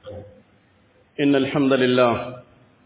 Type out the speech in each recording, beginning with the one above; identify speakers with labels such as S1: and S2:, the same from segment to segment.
S1: إن الحمد لله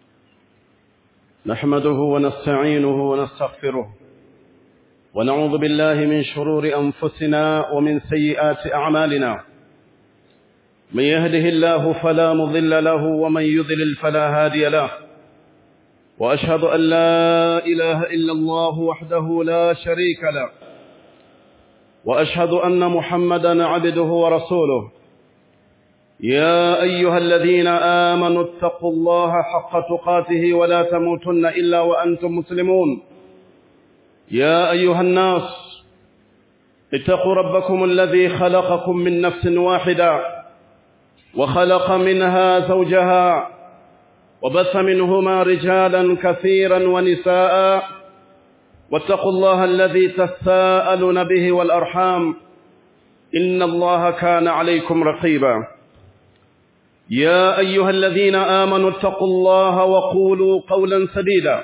S1: نحمده ونستعينه ونستغفره ونعوذ بالله من شرور أنفسنا ومن سيئات أعمالنا من يهده الله فلا مضل له ومن يضلل فلا هادي له وأشهد أن لا إله إلا الله وحده لا شريك له وأشهد أن محمدا عبده ورسوله يا أيها الذين آمنوا اتقوا الله حق تقاته ولا تموتن إلا وأنتم مسلمون يا أيها الناس اتقوا ربكم الذي خلقكم من نفس واحدة وخلق منها زوجها وبث منهما رجالا كثيرا ونساء واتقوا الله الذي تساءلون به والأرحام إن الله كان عليكم رقيبا يا أيها الذين آمنوا اتقوا الله وقولوا قولا سديدا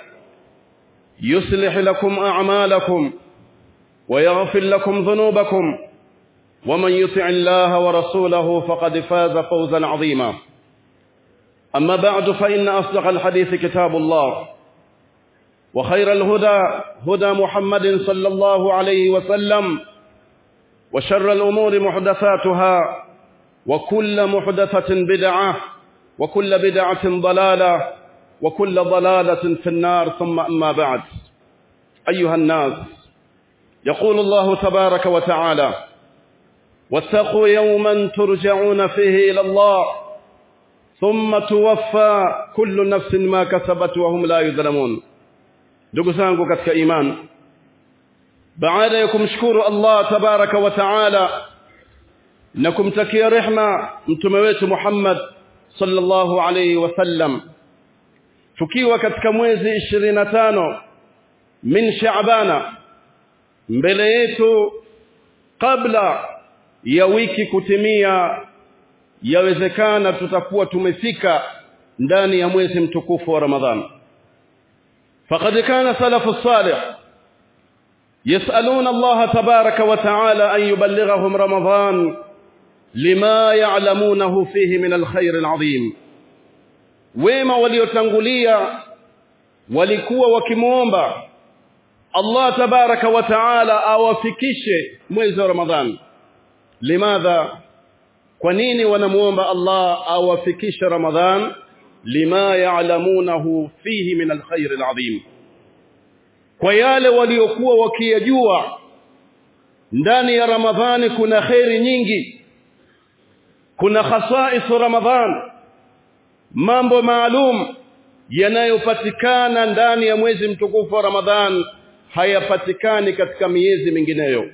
S1: يصلح لكم أعمالكم ويغفر لكم ذنوبكم ومن يطع الله ورسوله فقد فاز فوزا عظيما أما بعد فإن أصدق الحديث كتاب الله وخير الهدى هدى محمد صلى الله عليه وسلم وشر الأمور محدثاتها وكل محدثة بدعة وكل بدعة ضلالة وكل ضلالة في النار ثم أما بعد أيها الناس يقول الله تبارك وتعالى واتقوا يوما ترجعون فيه إلى الله ثم توفى كل نفس ما كسبت وهم لا يظلمون ndugu zangu katika iman baada ya kumshukuru Allah tabaraka wa taala na kumtakia rehma mtume wetu Muhammad sallallahu alayhi wasallam tukiwa katika mwezi 25 min Shaabana mbele yetu kabla ya wiki kutimia yawezekana tutakuwa tumefika ndani ya mwezi mtukufu wa Ramadhani فقد كان سلف الصالح يسألون الله تبارك وتعالى أن يبلغهم رمضان لما يعلمونه فيه من الخير العظيم wema waliotangulia walikuwa wakimuomba Allah tabaraka wa taala awafikishe mwezi wa Ramadhan limadha kwa nini wanamuomba Allah awafikishe Ramadhan lima ya'lamunahu fihi min alkhair alazim kwa yale waliokuwa wakiyajua ndani ya ramadhani kuna khairi nyingi kuna khasais ramadhan mambo maalum yanayopatikana ndani ya mwezi mtukufu wa ramadhan hayapatikani katika miezi mingineyo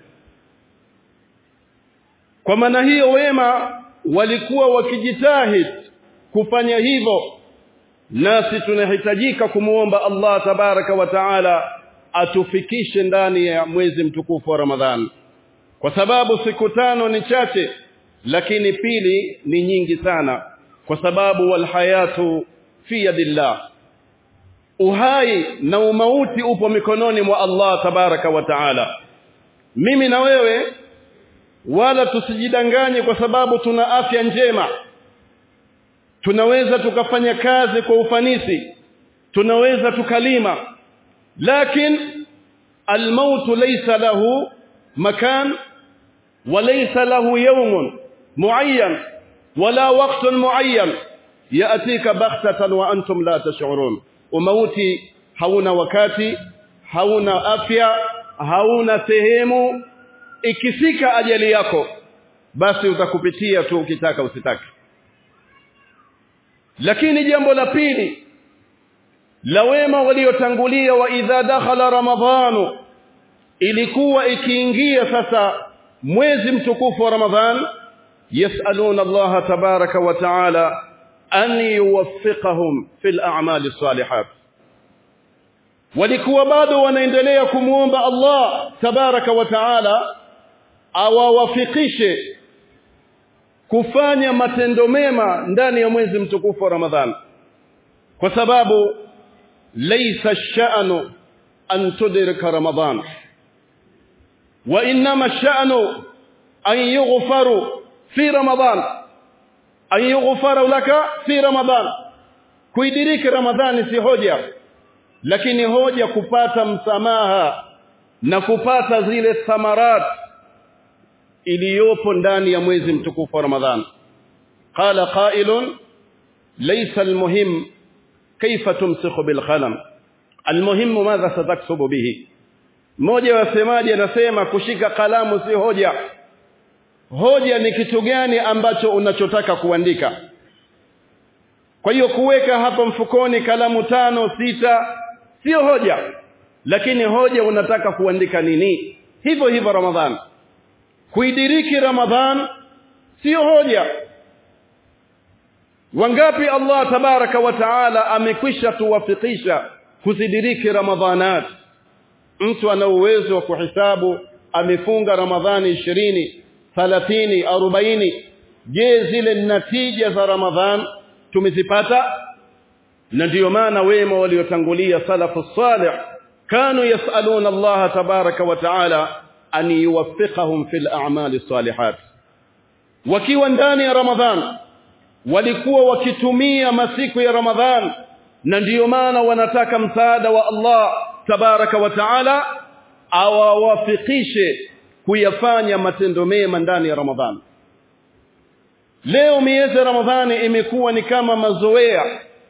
S1: kwa maana hiyo wema walikuwa wakijitahidi kufanya hivyo nasi tunahitajika kumuomba Allah tabaraka wa taala atufikishe ndani ya mwezi mtukufu wa Ramadhan kwa sababu siku tano ni chache lakini pili ni nyingi sana kwa sababu walhayatu fi yadillah uhai na umauti upo mikononi mwa Allah tabaraka wa taala mimi na wewe wala tusijidanganye kwa sababu tuna afya njema tunaweza tukafanya kazi kwa ufanisi tunaweza tukalima lakin الموت ليس له مكان وليس له يوم معين ولا وقت معين ياتيك بغتة وانتم لا تشعرون وموتي hauna wakati hauna afya hauna sehemu ikifika ajali yako basi utakupitia tu ukitaka usitaka lakini jambo la pili la wema waliotangulia wa idha dakhala ramadhanu ilikuwa ikiingia sasa mwezi mtukufu wa ramadhan yasaluna Allah tabaraka wa taala an yuwaffiqahum fil a'mali salihat walikuwa bado wanaendelea kumuomba Allah tabaraka wa taala awawafikishe kufanya matendo mema ndani ya mwezi mtukufu wa Ramadhan kwa sababu laysa ash-sha'nu an tudrika Ramadhan wa inma ash-sha'nu an yughfaru fi Ramadhan an yughfara laka fi ramadan kuidiriki ramadhani si hoja lakini hoja kupata msamaha na kupata zile thamarat iliyopo ndani ya mwezi mtukufu wa ramadhan qala qailun laysa almuhim kayfa tumsikhu bilqalam almuhim madha sataktubu bihi mmoja wa wasemaji anasema kushika kalamu si hoja hoja ni kitu gani ambacho unachotaka kuandika kwa hiyo kuweka hapa mfukoni kalamu tano sita sio hoja lakini hoja unataka kuandika nini hivyo hivyo ramadhan kuidiriki ramadhan sio hoja wangapi Allah tabaraka wa taala amekwisha tuwafikisha kuzidiriki ramadhanat mtu ana uwezo wa kuhesabu amefunga ramadhani ishirini thalathini arobaini je zile natija za ramadhan tumezipata na ndiyo maana wema waliotangulia salafu salih kanu yasaluna Allah tabaraka wa taala an yuwaffiqahum fil a'mali salihat wakiwa ndani ya ramadhan walikuwa wakitumia masiku ya ramadhan na ndiyo maana wanataka msaada wa Allah tabaraka wa taala awawafikishe kuyafanya matendo mema ndani ya ramadhan leo miezi ya ramadhani imekuwa ni kama mazoea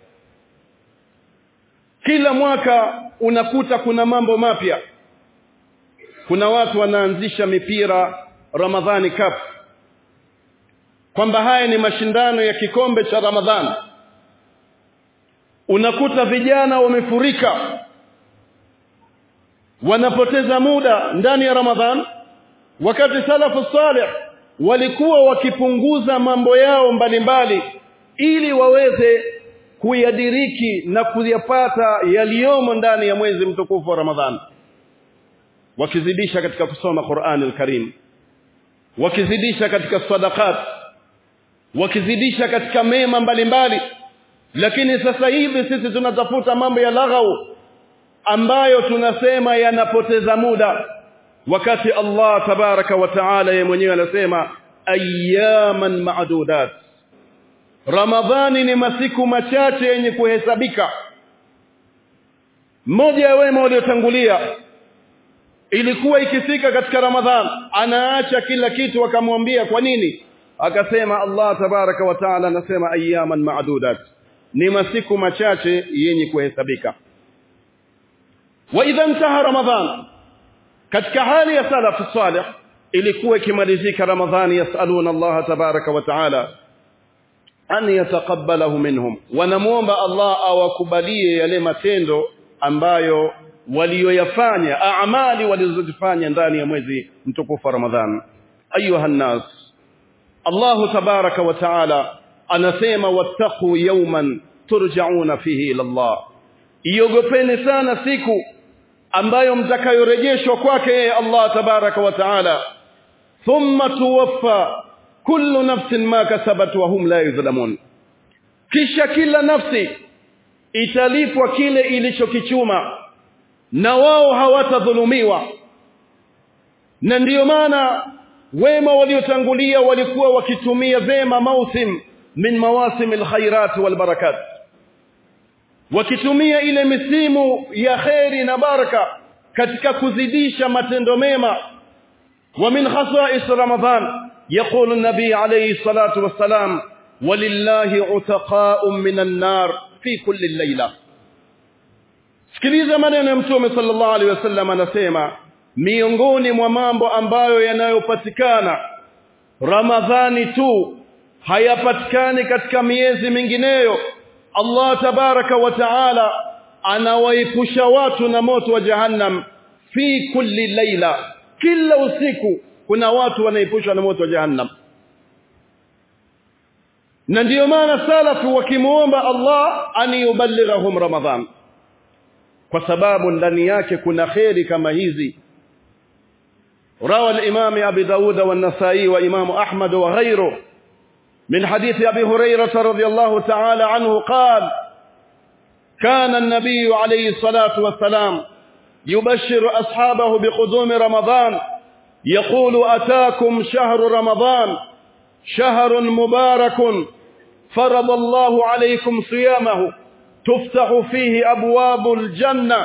S1: kila mwaka unakuta kuna mambo mapya kuna watu wanaanzisha mipira ramadhani cup kwamba haya ni mashindano ya kikombe cha ramadhani unakuta vijana wamefurika wanapoteza muda ndani ya ramadhan wakati salafu salih walikuwa wakipunguza mambo yao mbalimbali mbali, ili waweze kuyadiriki na kuyapata yaliyomo ndani ya mwezi mtukufu wa ramadhan wakizidisha katika kusoma Qur'an al-Karim wakizidisha katika sadaqat wakizidisha katika mema mbalimbali lakini sasa hivi sisi tunatafuta mambo ya laghau ambayo tunasema yanapoteza muda wakati Allah tabaraka wa taala yeye mwenyewe anasema ayyaman ma'dudat Ramadhani ni masiku machache yenye kuhesabika mmoja ya wema waliotangulia ilikuwa ikifika katika Ramadhan anaacha kila kitu akamwambia kwa nini akasema Allah tabaraka wa taala anasema ayyaman ma'dudat ni masiku machache yenye kuhesabika wa idha intaha ramadhan katika hali ya salafu salih ilikuwa ikimalizika ramadhani yasaluna Allah tabaraka wa taala an yataqabbalahu minhum wanamuomba Allah awakubalie yale matendo ambayo walioyafanya amali walizozifanya ndani ya mwezi mtukufu wa Ramadhan ayuha nas Allah tabaraka wa taala anasema wattaqu yawman turja'una fihi ila Allah iogopeni sana siku ambayo mtakayorejeshwa kwake yeye Allah tabaraka wa taala thumma tuwaffa kullu nafsin ma kasabat wa hum la yuzlamun kisha kila nafsi italipwa kile ilichokichuma na wao hawatadhulumiwa na ndiyo maana wema waliotangulia walikuwa wakitumia vema mausim min mawasim alkhairat walbarakat wakitumia ile misimu ya kheri na baraka katika kuzidisha matendo mema wa min khasa'is ramadan يقول النبي عليه الصلاة والسلام ولله عتقاء من النار في كل الليلة sikiliza maneno ya mtume sallallahu alaihi wasallam anasema miongoni mwa mambo ambayo yanayopatikana ramadhani tu hayapatikani katika miezi mingineyo Allah tabaraka wa taala anawaepusha watu na moto wa jahannam fi kulli laila kila usiku kuna watu wanaepushwa na moto wa jahannam na ndiyo maana salafu wakimuomba Allah an yuballighahum ramadhan kwa sababu ndani yake kuna kheri kama hizi روى الإمام أبي داود والنسائي وإمام أحمد وغيره من حديث أبي هريرة رضي الله تعالى عنه قال كان النبي عليه الصلاة والسلام يبشر أصحابه بقدوم رمضان يقول أتاكم شهر رمضان شهر مبارك فرض الله عليكم صيامه تفتح فيه أبواب الجنة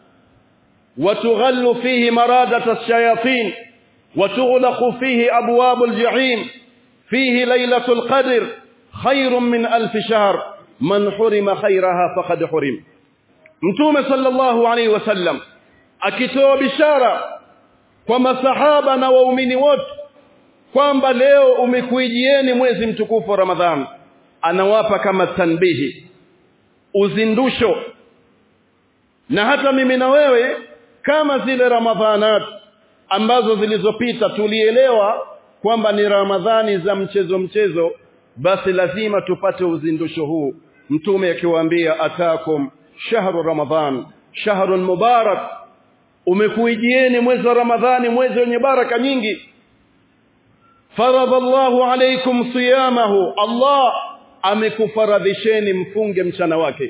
S1: وتغل فيه مرادة الشياطين وتغلق فيه أبواب الجحيم فيه ليلة القدر خير من ألف شهر من حرم خيرها فقد حرم mtume sallallahu alaihi wasallam akitoa bishara kwa masahaba na waumini wote kwamba leo umekuijieni mwezi mtukufu wa Ramadhan anawapa kama tanbihi uzindusho na hata mimi na wewe kama zile ramadhanat ambazo zilizopita tulielewa kwamba ni ramadhani za mchezo mchezo basi lazima tupate uzindusho huu mtume akiwaambia atakum shahru ramadhan shahrun mubarak umekuijieni mwezi wa ramadhani mwezi wenye baraka nyingi faradha Allahu alaykum siyamahu Allah amekufaradhisheni mfunge mchana wake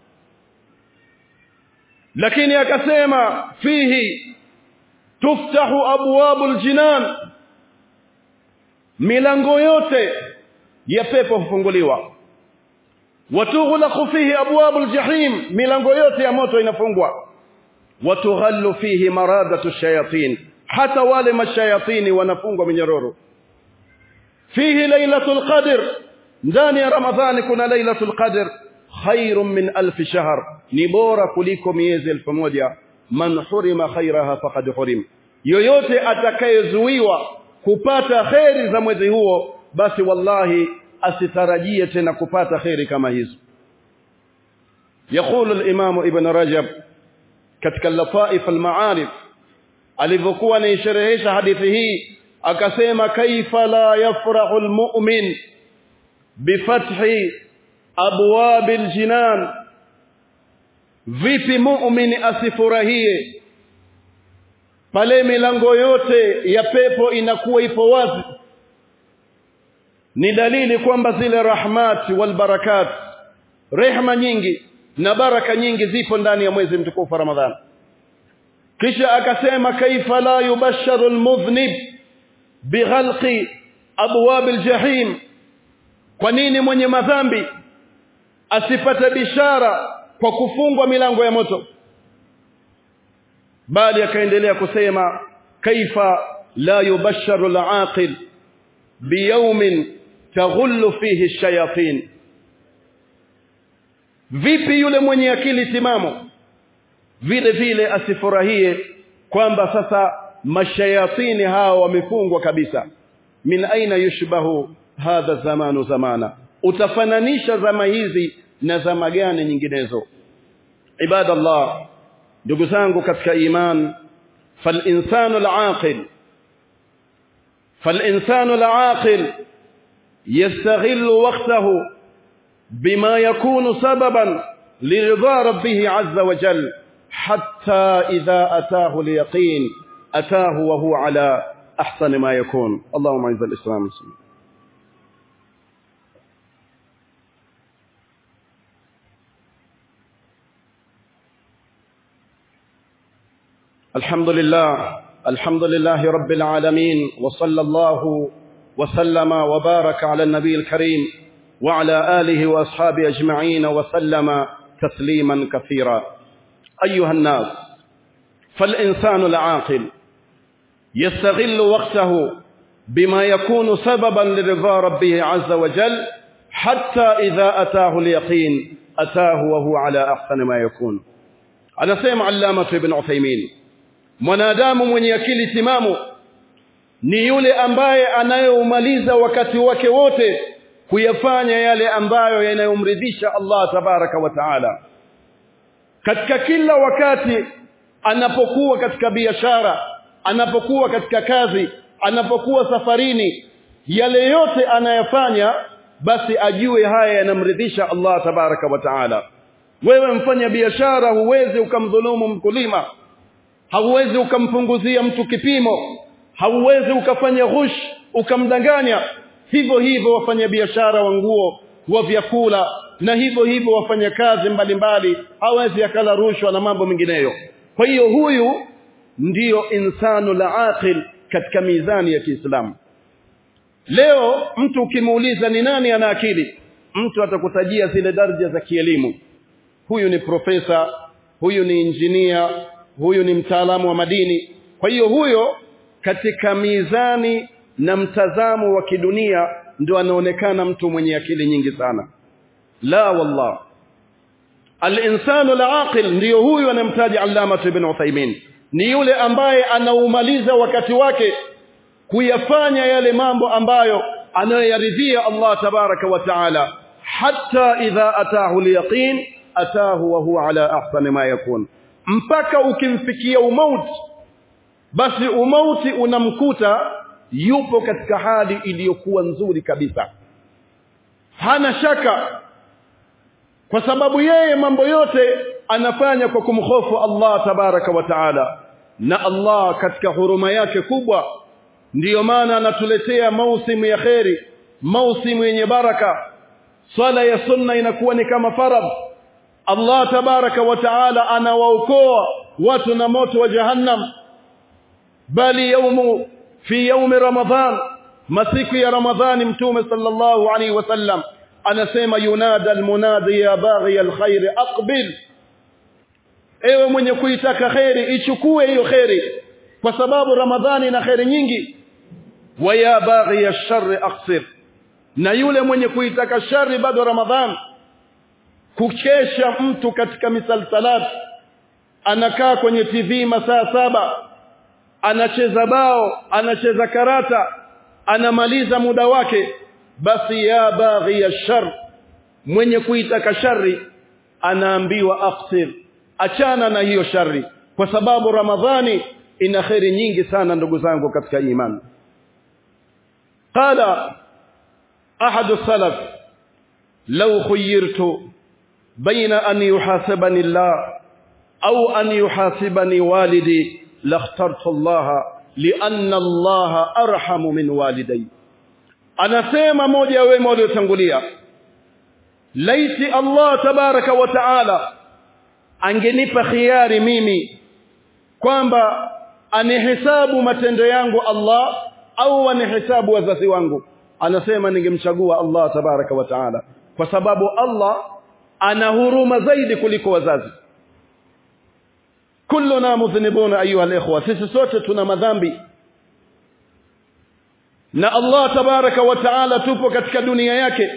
S1: lakini akasema fihi tuftahu abwabul jinan milango yote ya pepo hufunguliwa watughlaqu fihi abwabul jahim milango yote ya moto inafungwa watughallu fihi maradatu shayatin hata wale mashayatini wanafungwa minyororo fihi lailatul qadr ndani ya ramadhani kuna lailatul qadr khairun min alf shahr ni bora kuliko miezi elfu moja man hurima khairaha faqad hurim yoyote atakayezuiwa kupata kheri za mwezi huo basi wallahi asitarajie tena kupata kheri kama hizo يقول الامام ابن رجب katika lataif almaarif alivyokuwa anaisherehesha hadithi hii akasema kaifa la yafrahu almu'min bifathi abwab aljinan vipi mu'min asifurahie pale milango yote ya pepo inakuwa ipo wazi ni dalili kwamba zile rahmat wal barakat rehma nyingi na baraka nyingi zipo ndani ya mwezi mtukufu wa Ramadhani kisha akasema kaifa la yubasharu almudhnib bighalqi abwab aljahim kwa nini mwenye madhambi asipate bishara kwa kufungwa milango ya moto bali akaendelea kusema kaifa la yubasharu alaqil biyawmin taghullu fihi ash-shayatin vipi yule mwenye akili timamu vile vile asifurahie kwamba sasa mashayatini hao wamefungwa kabisa min aina yushbahu hadha zamanu zamana utafananisha zama hizi na zama gani nyinginezo ibadallah ndugu zangu katika iman فالإنسان العاقل فالإنسان العاقل يستغل وقته بما يكون سببا لرضا ربه عز وجل حتى إذا أتاه اليقين أتاه وهو على أحسن ما يكون اللهم عز الإسلام والمسلمين الحمد لله الحمد لله رب العالمين وصلى الله وسلم وبارك على النبي الكريم وعلى آله وأصحابه أجمعين وسلم تسليما كثيرا أيها الناس فالإنسان العاقل يستغل وقته بما يكون سببا لرضا ربه عز وجل حتى إذا أتاه اليقين أتاه وهو على أحسن ما يكون أنا سيما علامة ابن عثيمين mwanadamu mwenye akili timamu ni yule ambaye anayeumaliza wakati wake wote kuyafanya yale ambayo yanayomridhisha Allah tabaraka wa taala katika kila wakati anapokuwa katika biashara anapokuwa katika kazi anapokuwa safarini yale yote anayafanya basi ajue haya yanamridhisha Allah tabaraka wa taala wewe mfanya biashara huwezi ukamdhulumu mkulima hauwezi ukampunguzia mtu kipimo hauwezi ukafanya ghush ukamdanganya hivyo hivyo wafanyabiashara wa nguo wa vyakula na hivyo hivyo wafanyakazi mbalimbali hawezi akala rushwa na mambo mengineyo kwa hiyo huyu ndiyo insanu la aqil katika mizani ya Kiislamu leo mtu ukimuuliza ni nani ana akili mtu atakutajia zile daraja za kielimu huyu ni profesa huyu ni injinia huyu ni mtaalamu wa madini kwa hiyo huyo katika mizani na mtazamo wa kidunia ndio anaonekana mtu mwenye akili nyingi sana la wallah al-insanu al-aqil ndiyo huyu anamtaja Allama ibn Uthaymeen ni yule ambaye anaumaliza wakati wake kuyafanya yale mambo ambayo anayoyaridhia Allah tabaraka wa taala hatta idha atahu al-yaqin atahu wa huwa ala ahsani ma yakun mpaka ukimfikia umauti basi umauti unamkuta yupo katika hali iliyokuwa nzuri kabisa hana shaka kwa sababu yeye mambo yote anafanya kwa kumhofu Allah tabaraka wa taala na Allah katika huruma yake kubwa ndiyo maana anatuletea mausimu ya kheri mausimu yenye baraka swala ya sunna inakuwa ni kama faradh Allah tabaraka wa taala anawaokoa watu na moto wa jahannam bali yaumu fi yaumi ramadhan masiku ya ramadhani mtume sallallahu alaihi wasallam anasema yunada almunadi ya baghi alkhair aqbil ewe mwenye kuitaka khairi ichukue hiyo khairi kwa sababu ramadhani ina khairi nyingi wa ya baghi alshar aqsir na yule mwenye kuitaka shari bado ramadhan kukesha mtu katika misalsalat anakaa kwenye TV masaa saba anacheza bao anacheza karata anamaliza muda wake basi ya baghi ya shar mwenye kuitaka shari anaambiwa aqsir achana na hiyo shari kwa sababu ramadhani ina khairi nyingi sana ndugu zangu katika imani qala ahadu salaf law khuyirtu baina an yuhasibani Allah au an yuhasibani walidi lakhtartu Allah lianna Allah arhamu min walidayya anasema moja ya wema waliotangulia laiti Allah tabaraka wa taala angenipa khiari mimi kwamba anihesabu matendo yangu Allah au anihesabu wazazi wangu anasema ningemchagua Allah tabaraka wa taala kwa sababu Allah ana huruma zaidi kuliko wazazi kulluna mudhnibuna ayuha alikhwa sisi sote tuna madhambi na Allah tabaraka wa taala tupo katika dunia yake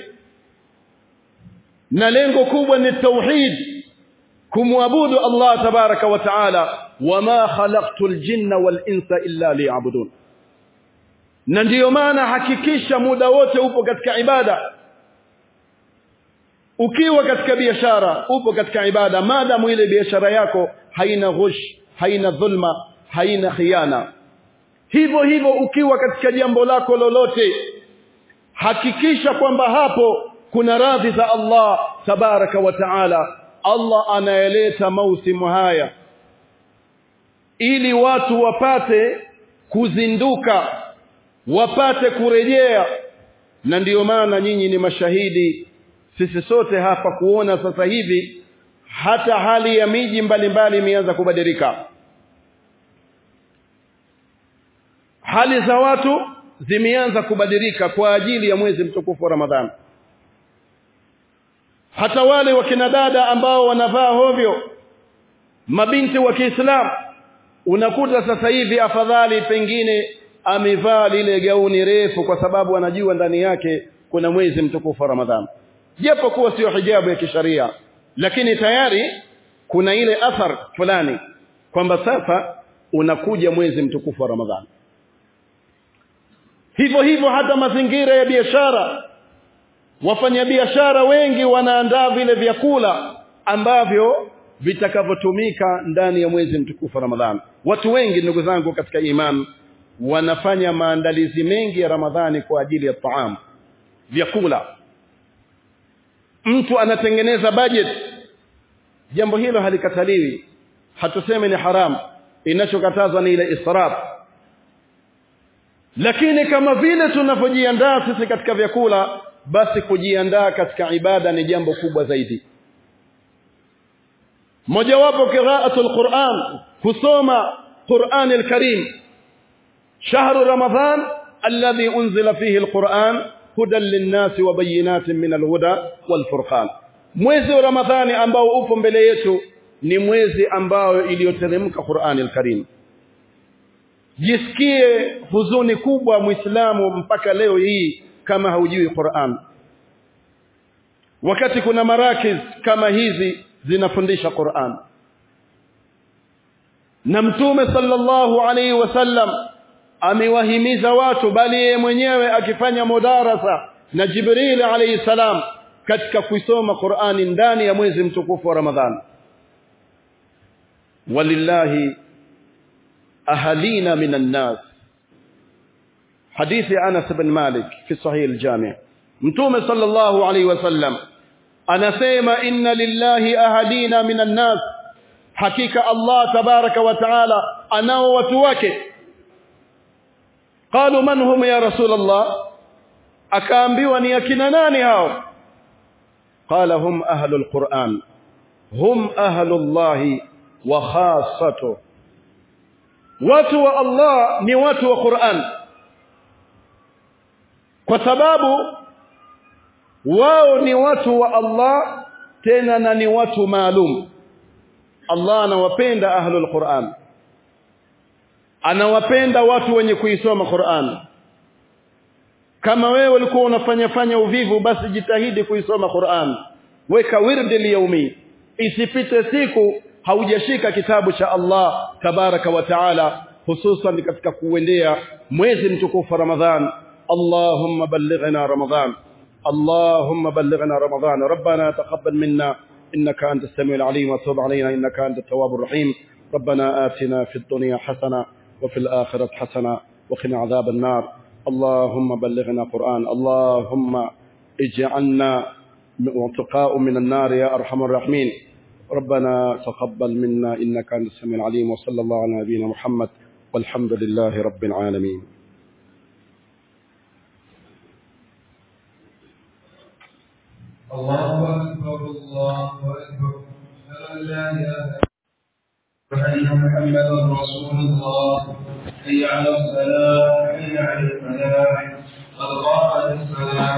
S1: na lengo kubwa ni tauhid kumwabudu Allah tabaraka wa taala wama khalaqtul jinna wal insa illa liya'budun na ndiyo maana hakikisha muda wote upo katika ibada ukiwa katika biashara upo katika ibada maadamu ile biashara yako haina ghush haina dhulma haina khiana hivyo hivyo ukiwa katika jambo lako lolote hakikisha kwamba hapo kuna radhi za Allah tabaraka wa taala Allah anayeleta mausimu haya ili watu wapate kuzinduka wapate kurejea na ndiyo maana nyinyi ni mashahidi sisi sote hapa kuona sasa hivi hata hali ya miji mbalimbali imeanza kubadilika hali za watu zimeanza kubadilika kwa ajili ya mwezi mtukufu wa Ramadhani hata wale wakina dada ambao wanavaa hovyo mabinti wa Kiislamu unakuta sasa hivi afadhali pengine amevaa lile gauni refu kwa sababu anajua ndani yake kuna mwezi mtukufu wa Ramadhani japo kuwa sio hijabu ya kisharia lakini tayari kuna ile athar fulani kwamba sasa unakuja mwezi mtukufu wa Ramadhani hivyo hivyo hata mazingira ya biashara wafanyabiashara wengi wanaandaa vile vyakula ambavyo vitakavyotumika ndani ya mwezi mtukufu wa Ramadhani watu wengi ndugu zangu katika imani wanafanya maandalizi mengi ya Ramadhani kwa ajili ya taam vyakula mtu anatengeneza budget jambo hilo halikataliwi hatuseme ni haram inachokatazwa ni ile israf lakini kama vile tunavyojiandaa sisi katika vyakula basi kujiandaa katika ibada ni jambo kubwa zaidi mojawapo qiraatul Qur'an kusoma Qur'an al-Karim shahru Ramadhan alladhi unzila fihi al-Qur'an hudan linnasi wa bayinatin min alhuda walfurqan mwezi wa ramadhani ambao upo mbele yetu ni mwezi ambao iliyoteremka Qur'ani al-Karim jisikie huzuni kubwa muislamu mpaka leo hii kama haujui Qur'an wakati kuna marakiz kama hizi zinafundisha Qur'an na mtume sallallahu alaihi wasallam amewahimiza watu bali yeye mwenyewe akifanya mudarasa na Jibril alayhi salam katika kuisoma Qur'ani ndani ya mwezi mtukufu wa Ramadhani walillahi ahalina minan nas hadithi Anas bin Malik fi sahih al-Jami' Mtume sallallahu alayhi wasallam anasema inna lillahi ahalina minan nas hakika Allah tabaraka wa taala anao watu wake qalu man hum ya rasul Allah akaambiwa ni akina nani hao qala hum ahlul quran hum ahlullahi wa khassatuhu watu wa Allah ni watu wa Qur'an kwa sababu wao ni watu wa Allah tena na ni watu maalum Allah anawapenda ahlul Qur'an anawapenda watu wenye kuisoma Qur'an kama wewe ulikuwa unafanya fanya uvivu basi jitahidi kuisoma Qur'an weka wirdi liyaumi isipite siku haujashika kitabu cha Allah tabaraka wa taala hususan katika kuendea mwezi mtukufu Ramadhan Allahumma ballighna Ramadhan اللهم بلغنا رمضان ربنا تقبل منا إنك أنت السميع العليم وتوب علينا إنك أنت التواب الرحيم ربنا آتنا في الدنيا حسنة وفي الآخرة حسنة وقنا عذاب النار اللهم بلغنا قرآن اللهم اجعلنا وتقاء من النار يا أرحم الراحمين ربنا تقبل منا إنك أنت السميع العليم وصلى الله على نبينا محمد والحمد لله رب العالمين
S2: الله أكبر الله أكبر أشهد أن لا إله إلا أن محمدا رسول الله حي على الصلاة حي على الفلاح قد قامت الصلاة